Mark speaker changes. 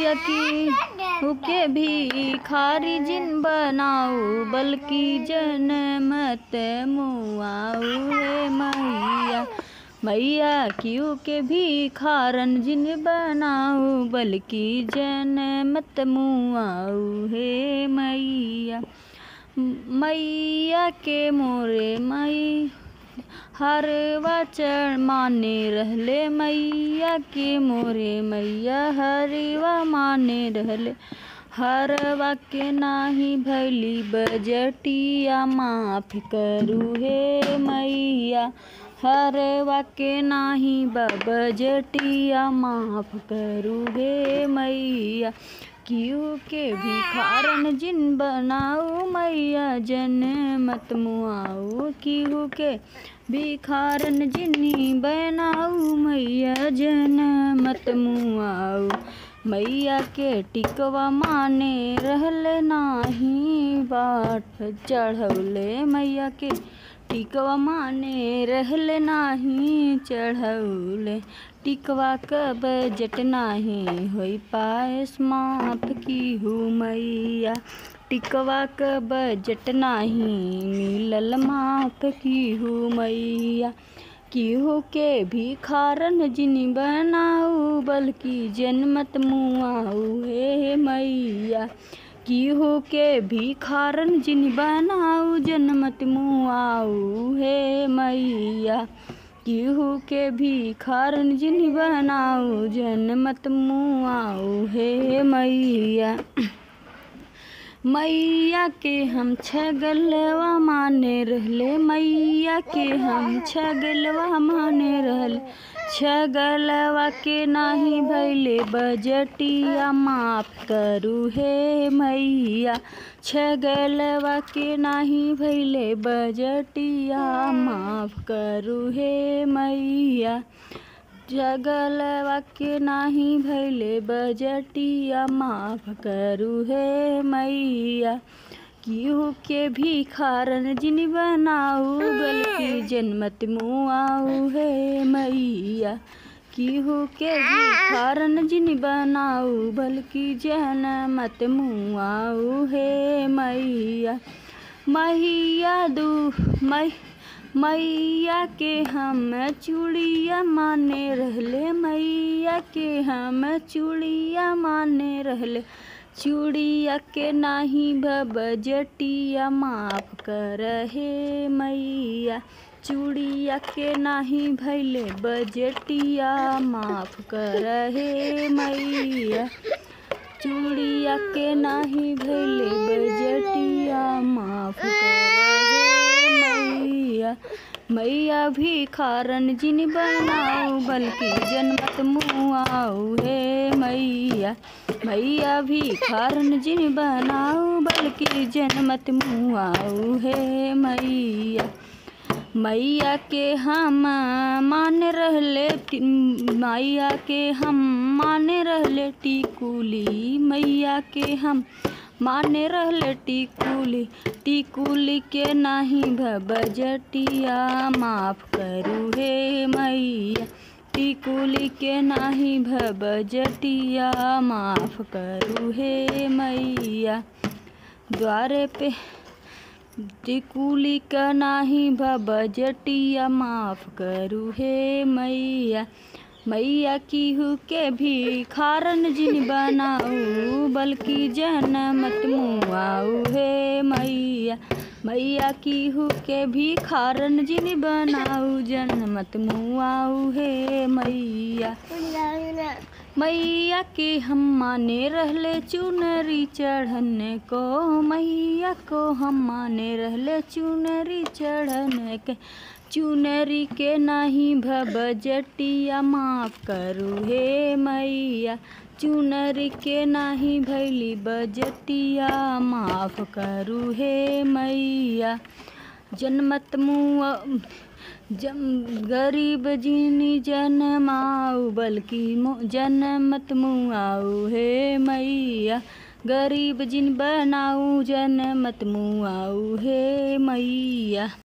Speaker 1: मैया की हुके भी खारी जिन बनाऊ बल्कि जन मत मुआऊ हे मैया मैया क्यों के भी खारन जिन बनाऊ बल्कि जन मत मुआऊ हे मैया मैया के मोरे मई हरवा चढ़ माने रहले मैया के मोरे मैया हरवा माने रहले हरवा के नाही भैली बजटिया माफ करू हे मैया हरवा के नाही बजटिया माफ करू हे मैया क्यों के भिखारन जिन बनाऊ मैया जन मत मुआऊ क्यों के भिखारन जिनी बनाऊ मैया जन मत मुआऊ मैया के टिकवा माने रहले नाही बाट चढ़ौले मैया के टिकवा माने रहले नाही चढ़ौले टिकवा क बजट नाही होई पायस माफ की हूँ मैया टिकवा क बजट नाही मिलल माफ की हूँ मैया केहू के भी खारन जिनी बनाऊ बल्कि जनमत मुआऊ हे मैया केहू के भी खारन जिन बनाऊ जनमत मुआऊ हे मैया केहू के भी खारन जिन बनाऊ जनमत मुआऊ हे मैया मैया के हम छगलवा माने रहले मैया के हम छगलवा माने रहले छगलवा के नाही भैले बजटिया माफ करू हे मैया छगलवा के नाही भैले बजटिया माफ करू हे मैया जगलवा के नाही भैले बजटिया माफ करू हे मैया केहू के भी खारन जिन बनाऊ गलती जनमत मुआऊ हे मैया केहू के भी खारन जिन बनाऊ बल्कि जनमत मुआऊ हे मैया मैया दू मै मैया के हम चूड़िया माने रहले मैया के हम चूड़िया माने रहले चूड़िया के नाही बजटिया माफ कर हे मैया चूड़िया के नाही भैले बजटिया माफ कर हे मैया चूड़िया के नाही भैले बजटिया माफ कर हे मैया मैया भी खारन जिन बनाऊ बल्कि जनमत मुआऊ हे मैया मैया भी खारन जिन बनाऊ बल्कि जनमत मुआऊ हे मैया मैया के हम मान रहले मैया के हम माने रहले टिकुली मैया के हम माने रहले टिकुली टिकुली के नाही बजटिया माफ करू हे मैया टिकुली के नाही बजटिया माफ करू हे मैया द्वारे पे टिकुली का नाही बजटिया माफ करू हे मैया मैया की हु के भी खारन जिन बनाऊ बल्कि जन मत मुआऊ हे मैया मैया की हु के भी खारन जिन बनाऊ जन मत मुआऊ हे मैया मैया के हम माने रहले चुनरी चढ़ने को मैया को हम माने रहले चुनरी चढ़ने के चुनरी के नहीं भजटिया माफ करू हे मैया चुनरी के नाही भैली बजटिया माफ करू हे मैया जनमत मुआ जम गरीब जिनी जनमाऊ बल्कि जनमत मुआऊ हे मैया गरीब जिन बनाऊ जनमत मुआऊ हे मैया